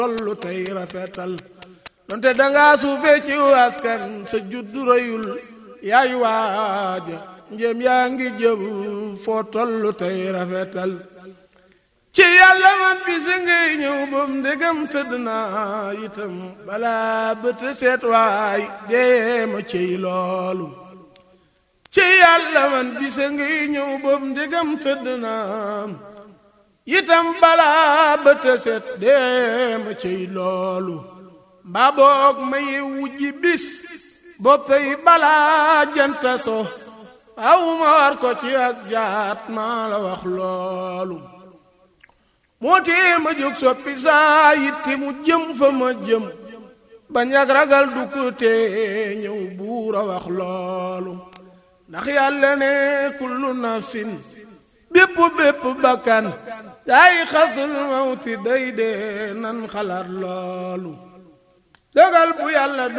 tollu tey rafetal donte danga suufe ci askan sa juddu rëyul yaay waaja njëm yaa ngi jëm foo tollu tey rafetal ci yàlla man bisa ngay ñëw bam ndegam tëdd naa itam balaa bët seet waay dee ma ciy loolu ci yàlla man bisa ngay ñëw bam ndegam tëdd naa itam balaa bët seet dee ma ciy loolu mbaa boog ma ye wujji bis bopp tey balaa janta so aw ma war ko ci ak jaat maa la wax loolu moo tee ma jóg soppi saa yitti mu jëm fa ma jëm bañ ak ragal du ko tee ñëw buur a wax loolu ndax yàlla ne kullu nafsin bépp bépp bakkan saay xasul mawti day dee nan xalaat loolu dogal bu yàlla